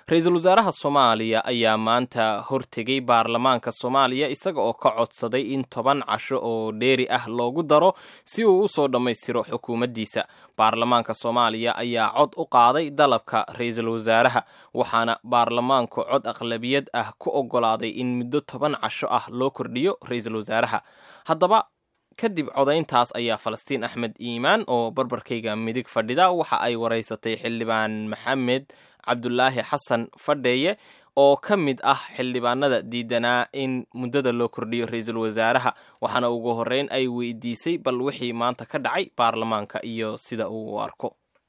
ra-iisul wasaaraha soomaaliya ayaa maanta hortegay baarlamaanka soomaaliya isaga oo ka codsaday in toban casho oo dheeri ah loogu daro si uu u soo dhammaystiro xukuumaddiisa baarlamaanka soomaaliya ayaa cod u qaaday dalabka ra-iisul wasaaraha waxaana baarlamaanku cod aqlabiyad ah ku oggolaaday in muddo toban casho ah loo kordhiyo ra-iisul wasaaraha haddaba kadib codayntaas ayaa falastiin axmed iimaan oo barbarkayga midig fadhida waxa ay waraysatay xildhibaan maxamed cabdulaahi xasan fadheeye oo ka mid ah xildhibaanada diidanaa in muddada loo kordhiyo ra-iisul wasaaraha waxaana ugu horreyn ay weydiisay bal wixii maanta ka dhacay baarlamaanka iyo sida uu u arko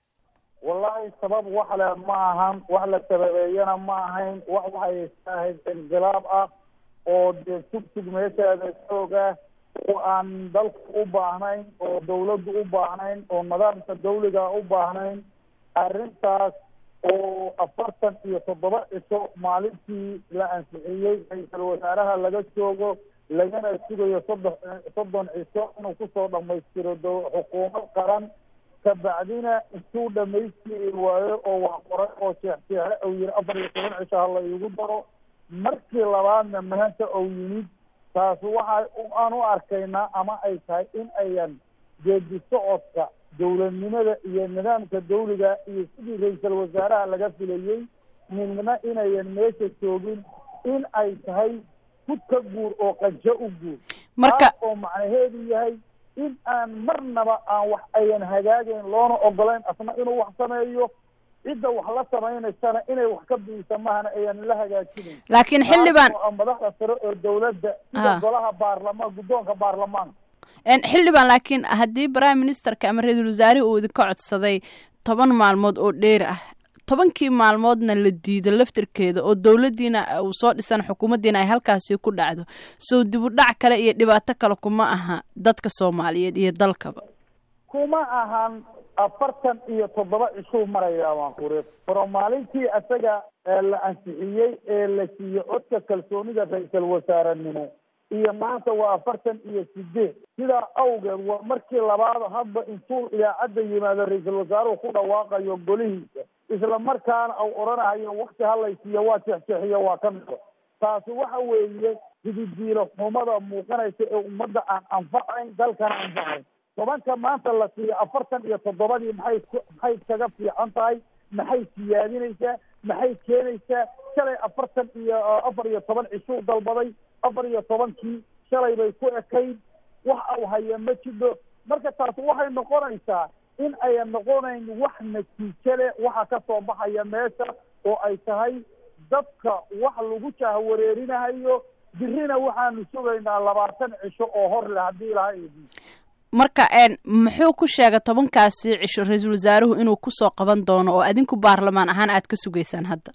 wallaahi sabab wax le ma ahan wax la sababeeyana ma ahayn wax waxay ahayd inqilaab ah oo dee tugtug meesheeda xoog ah oo aan dalka u baahnayn oo dawladdu u baahnayn oo nidaamka dawliga u baahnayn arrintaas oo afartan iyo toddoba cisho maalintii la ansixiyey ra-iisul wasaaraha laga joogo lagana sugayo soddox soddon cisho inuu kusoo dhamaystiro d xukuumad qaran kabacdina intuu dhamaystiri waayo oo wax qoray oo jeexjeexe ou yiri afar iyo toban cisho hala iigu daro markii labaadna maanta ou yimid taas waxa aan u arkaynaa ama ay tahay in ayan geedi socodka dowladnimada iyo nidaamka dawliga iyo sidii ra-iisul wasaaraha laga filayey midna inayan meesha joogin in ay tahay hud ka guur oo qanjo u guur marka oo macnaheedu yahay in aan marnaba aan wax ayan hagaagayn loona ogolayn asna inuu wax sameeyo cidda wax la samaynaysana inay wax ka biisa mahana ayan la hagaajinayn laakiin xildhibaan madaxda sare oo dawladda sida golaha baarlamaan guddoonka baarlamaanka xildhibaan laakiin haddii prime ministerka ama ra-iisul wasaarihi uu idinka codsaday toban maalmood oo dheeri ah tobankii maalmoodna la diido laftirkeeda oo dowladdiina uu soo dhisan xukuumaddiina ay halkaasi ku dhacdo sow dibudhac kale iyo dhibaato kale kuma aha dadka soomaaliyeed iyo dalkaba kuma ahan afartan iyo toddoba cishuu marayaa waan kuri faro maalintii isaga la ansixiyey ee la siiyey codka kalsoonida ra-iisul wasaarenimo iyo maanta waa afartan iyo sideed sidaa awgeed waa markii labaad hadba intuu idaacadda yimaado ra-iisul wasaaruhu ku dhawaaqayo golihiisa isla markaana au odhanahayo wakti halaysiiyo waa jeexjeexiyo waa ka mido taasi waxa weeye hididiilo xumada muuqanaysa ee ummadda aan anfacayn dalkana anfacayn tobanka maanta la siiyo afartan iyo toddobadii maxay maxay kaga fiican tahay maxay siyaadinaysaa maxay keenaysaa shalay afartan iyo afar iyo toban cishuu dalbaday afar iyo tobankii shalay bay ku ekayd wax au haya ma jidho marka taasi waxay noqonaysaa in ayan noqonayn wax natiijo leh waxa ka soo baxaya meesha oo ay tahay dadka wax lagu jahwareerinahayo birina waxaanu sugaynaa labaatan cisho oo hor leh haddii ilaha eedi marka muxuu ku sheegay tobankaasi cisho ra-iisul wasaaruhu inuu kusoo qaban doono oo adinku baarlamaan ahaan aad ka sugaysaan hadda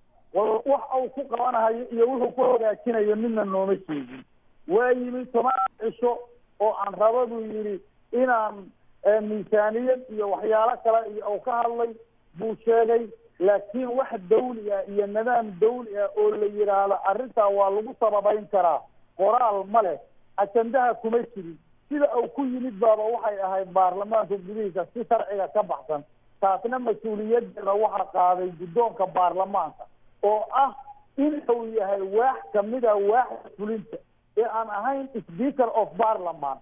wax uu ku qabanahayo iyo wuxuu ku hagaajinayo midna nooma sheegin waa yimid toban cisho oo aan raba buu yidhi inaan miisaaniyad iyo waxyaalo kale iyo uu ka hadlay buu sheegay laakiin wax dawli ah iyo nidaam dawli ah oo la yidhaahdo arrintaa waa lagu sababayn karaa qoraal ma leh ajandaha kuma jirin sida uu ku yimid baaba waxay ahayd baarlamaanka gudihiisa si sharciga ka baxsan taasna mas-uuliyadeeda waxaa qaaday guddoonka baarlamaanka oo ah in uu yahay waax kamida waaxda fulinta ee aan ahayn speaker of parliament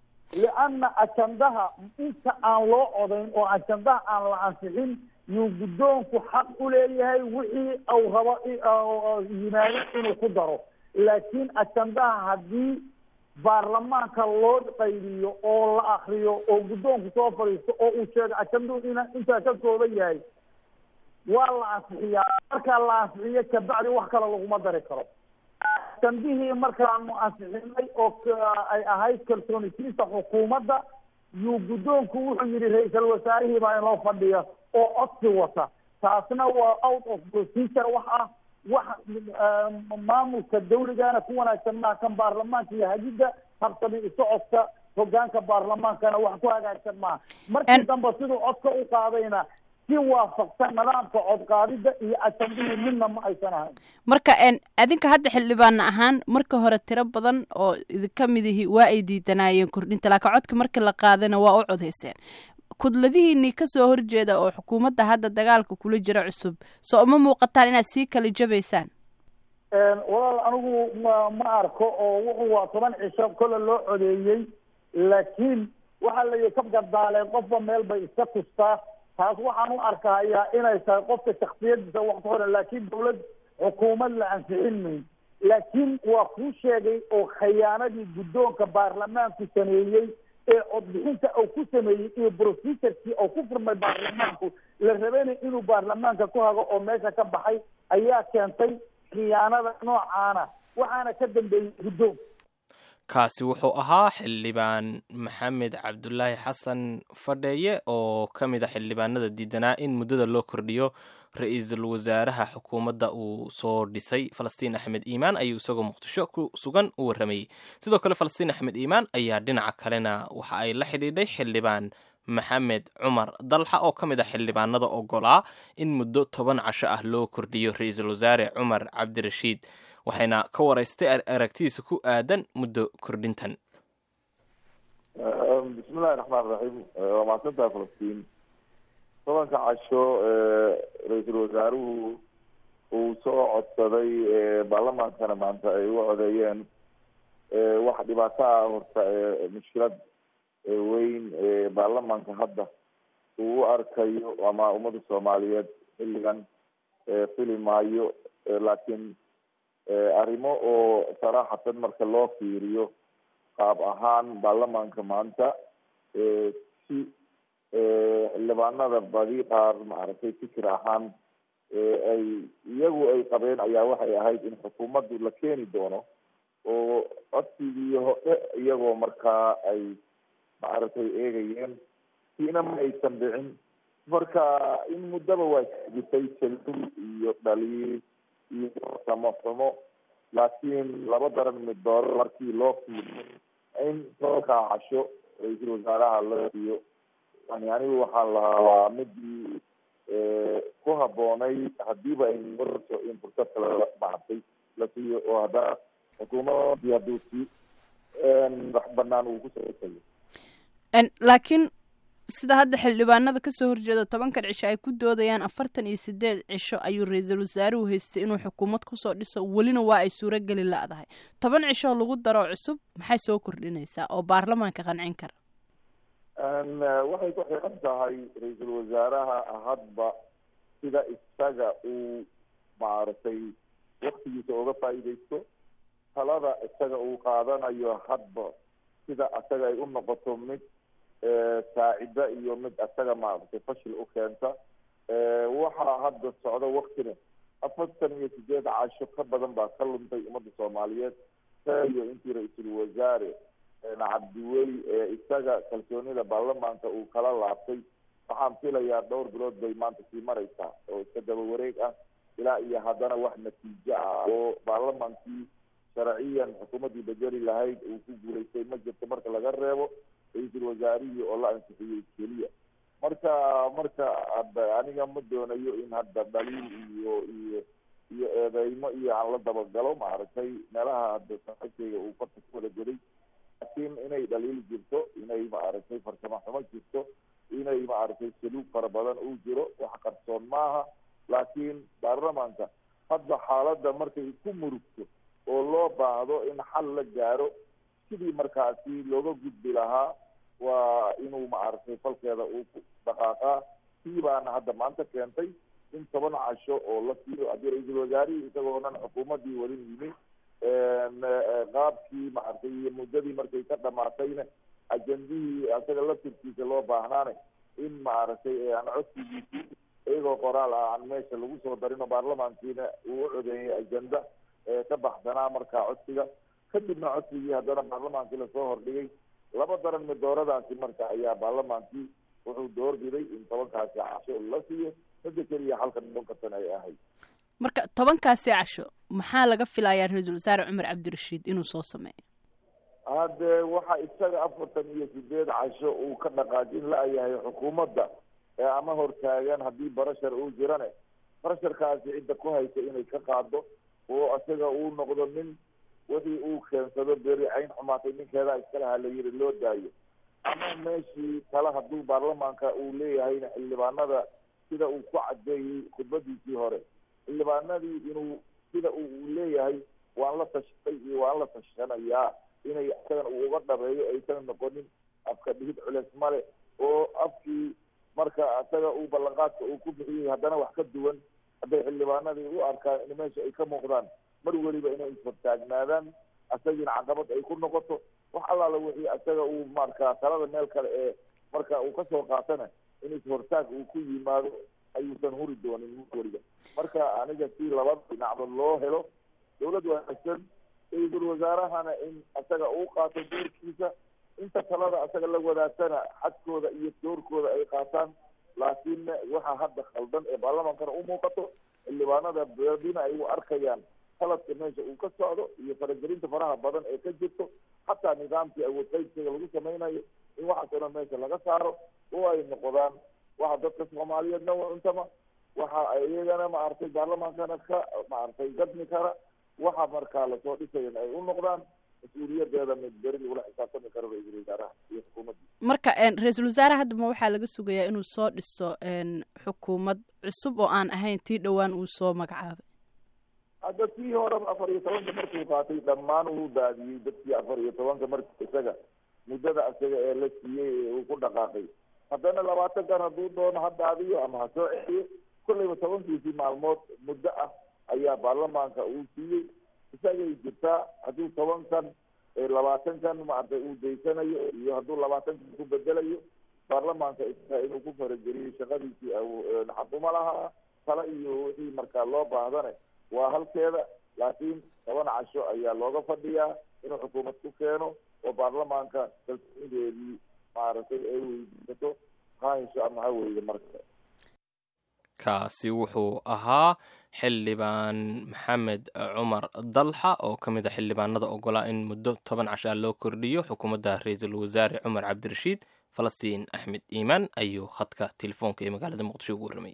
lianna ajandaha inta aan loo codayn oo ajandaha aan la ansixin yuu guddoonku xaq u leeyahay wixii uu rabo yimaado inuu ku daro laakiin ajandaha haddii baarlamaanka loo qaybiyo oo la akriyo oo guddoonku soo fadhiisto oo uu sheego ajanduhu in intaa ka kooban yahay waa la ansixiyaa markaa la ansixiyo kabacdi wax kale laguma dari karo ajandihii markaanu ansixinay oo ay ahayd kalsoonisiinta xukuumadda yuu guddoonku wuxuu yidhi ra-iisul wasaarihii baa inoo fadhiya oo codsi wata taasna waa out of procedure wax ah wax maamulka dawligana ku wanaagsan maa kan baarlamaanka iyo hagidda habsami socodka hogaanka baarlamaankana wax ku hagaagsan maaha markii dambe siduu codka u qaadayna si waafaqsan nidaamka codqaadida iyo ajandihii midna ma aysan ahayn marka adinka hadda xildhibaana ahaan marka hore tiro badan oo idinka midihi waa ay diidanaayeen kordhinta laakiin codka markii la qaadana waa u codayseen kudladihiinii kasoo horjeeda oo xukuumadda hadda dagaalka kula jira cusub soo uma muuqataan inaad sii kala jabaysaan walaal anigu ma ma arko oo wuxuu waa toban cisho kolle loo codeeyey laakiin waxaa la yihi ka gardaaleen qofba meel bay iska tustaa taas waxaan u arkahayaa inay tahay qofka shaksiyadiisa wax ku xiran laakiin dawlad xukuumad la ansixin mayn laakiin waa kuu sheegay oo khayaanadii guddoonka baarlamaanku sameeyey ee codbixinta uu ku sameeyey iyo procesurkii oo ku furmay baarlamaanku la rabanay inuu baarlamaanka ku hago oo meesha ka baxay ayaa keentay khiyaanada noocaana waxaana ka dambeeyey guddoon kaasi wuxuu ahaa xildhibaan maxamed cabdulaahi xasan fadheeye oo ka mid a xildhibaanada diidanaa in muddada loo kordhiyo ra-iisul wasaaraha xukuumadda uu soo dhisay falastiin axmed iimaan ayuu isagoo muqdisho ku sugan u warramayey sidoo kale falastiin axmed iimaan ayaa dhinaca kalena waxa ay la xidhiidhay xildhibaan maxamed cumar dalxa oo ka mid ah xildhibaanada ogolaa in muddo toban casho ah loo kordhiyo ra-iisul wasaare cumar cabdirashiid waxayna ka waraystay aragtidiisa ku aadan muddo kordhintan bismillahi raxmaan raxiim waa mahadsantahay falastiin tobanka casho ra-iisul wasaaruhu uu soo codsaday baarlamaankana maanta ay u codeeyeen wax dhibaato ah horta mushkilad weyn baarlamaanka hadda uu u arkayo ama ummadda soomaaliyeed xilligan fili maayo laakiin arrimo oo saraaxatan marka loo fiiriyo qaab ahaan baarlamaanka maanta si xildhibaanada badi qaar maaragtay fikir ahaan ay iyagu ay qabeen ayaa waxay ahayd in xukuumaddu la keeni doono oo codsigii hore iyagoo markaa ay maaragtay eegayeen siina ma aysan dhicin marka in muddaba waa jirtay jalul iyo dhaliil iyo samo xumo laakiin laba daran mid dooro markii loo fiiriyo in tobankaa casho ra-iisul wasaaraha la siiyo yani anigu waxaan lahaa waa midii ku haboonay hadiiba ay marto in fursad kale maartay la siiyo oo haddana xukuumadii hadduu si wax banaan uu kusoo laakiin sida hadda xildhibaanada kasoo horjeeda tobankan cisho ay ku doodayaan afartan iyo sideed cisho ayuu ra-iisul wasaaruhu haystay inuu xukuumad kusoo dhiso welina waa ay suurogeli la-dahay toban cisho lagu daro cusub maxay soo kordhinaysaa oo baarlamaanka qancin kara waxay ku xiran tahay ra-iisul wasaaraha hadba sida isaga uu maaragtay waktigiisa uga faa'iidaysto talada isaga uu qaadanayo hadba sida isaga ay u noqoto mid saacida iyo mid isaga maaragtay fashil u keenta waxaa hadda socda waktina afartan iyo sideed casho ka badan baa ka luntay ummadda soomaaliyeed iyo intii ra-iisul wasaare cabdiweli isaga kalsoonida baarlamaanka uu kala laabtay waxaan filayaa dhowr bilood bay maanta sii mareysaa oo iska daba wareeg ah ilaa iyo haddana wax natiijo ah oo baarlamaankii sharciyan xukuumaddii bedeli lahayd uu ku guulaystay ma jirto marka laga reebo ra-iisul wasaarihii oo la ansixiyey keliya marka marka aniga ma doonayo in hadda dhaliil iyo iyo iyo eedeymo iyo aan la dabagalo maaragtay meelaha hadda saaxiibkayga uu farta ku wada goday laakiin inay dhaliil jirto inay maaragtay farsamo xumo jirto inay maaragtay saluug fara badan uu jiro wax qarsoon maaha laakiin baarlamaanka hadda xaaladda markay ku murugto oo loo baahdo in xal la gaaro sidii markaasi looga gudbi lahaa waa inuu maaragtay falkeeda uu ku dhaqaaqaa sii baana hadda maanta keentay in toban casho oo la siiyo haddii ra-iisul wasaarihii isagoonan xukuumaddii wadin yimi qaabkii maaragtay iyo muddadii markay ka dhamaatayna ajendihii isaga laftirkiisa loo baahnaane in maaragtay aan codsigiisii iyagoo qoraal ah aan meesha lagu soo darin oo baarlamaankiina uu u codeeyay ajenda ka baxsanaa markaa codsiga kadibna codsigii haddana baarlamaankii lasoo hordhigay laba daran midooradaasi marka ayaa baarlamaankii wuxuu doorbiday in tobankaasi casho la siiyo mida keliya halka noqon kartan ay ahayd marka tobankaasi casho maxaa laga filayaa ra-iisul wasaare cumar cabdirashiid inuu soo sameeyo hadde waxa isaga afartan iyo sideed casho uu ka dhaqaajin la-yahay xukuumadda ee ama hortaagan haddii barashar uu jirane barasharkaasi cidda ku haysa inay ka qaado oo isaga uu noqdo nin wixii uu keensado beri cayn xumaatay ninkeedaa iskalaha la yiri loo daayo ama meeshii kale hadduu baarlamaanka uu leeyahayna xildhibaanada sida uu ku cadeeyey khudbadiisii hore xildhibaanadii inuu sida uu leeyahay waan la tashtay iyo waan la tashanayaa inay isagan uu uga dhabeeyo aysan noqonin afka dhihid culeys male oo afkii marka isaga uu ballanqaadka uu ku bixiyey haddana wax ka duwan hadday xildhibaanadii u arkaan in meesha ay ka muuqdaan mar weliba inay isfartaagnaadaan isagiina caqabad ay ku noqoto wax allaala wixii isaga uu marka talada meel kale ee marka uu kasoo qaatana in ishortaag uu ku yimaado ayuusan huri doonin mar weliba marka aniga si labada dhinacba loo helo dawlad wanaagsan ra-iisul wasaarahana in isaga uu qaato doorkiisa inta talada isaga la wadaagtana xadkooda iyo doorkooda ay qaataan laakiinna waxa hadda khaldan ee baarlamaankana u muuqato xildhibaanada beedina ay u arkayaan qaladka meesha uu ka socdo iyo faragelinta faraha badan ee ka jirto xataa nidaamkii awood qaybsiga lagu samaynayo in waxaas oo dhan meesha laga saaro oo ay noqdaan waxa dadka soomaaliyeedna u cuntama waxa iyagana maaragtay baarlamaankana ka maaragtay gadmi kara waxa markaa lasoo dhisayan ay u noqdaan mas-uuliyadeeda mid beri lagula xisaabtami karo ra-iisul wasaaraha iyo xukuumadda marka ra-iisul wasaare haddaba waxaa laga sugayaa inuu soo dhiso xukuumad cusub oo aan ahayn tii dhowaan uu soo magacaabay hadda tii horeba afar iyo tobanka markuu qaatay dhammaan uu daadiyey dadkii afar iyo tobanka markii isaga muddada isaga ee la siiyey ee uu ku dhaqaaqay haddana labaatankan hadduu doono ha daadiyo ama ha soo celiyo kolleyba tobankiisii maalmood muddo ah ayaa baarlamaanka uu siiyey isagay jirtaa hadduu tobankan labaatankan maaragtay uu daysanayo iyo hadduu labaatankan ku bedelayo baarlamaanka isaga inuu ku farageliyo shaqadiisii xakuma lahaa tala iyo wixii markaa loo baahdane waa halkeeda laakiin toban casho ayaa looga fadhiyaa inuu xukuumad ku keeno oo baarlamaanka kalsoonideedii maaragtay ay weydiisato haansho ama ha weyda marka kaasi wuxuu ahaa xildhibaan maxamed cumar dalxa oo ka mid a xildhibaanada ogolaa in muddo toban cashaa loo kordhiyo xukuumadda ra-iisul wasaare cumar cabdirashiid falastiin axmed iimaan ayuu khadka telefoonka ee magaalada muqdisho ugu warramay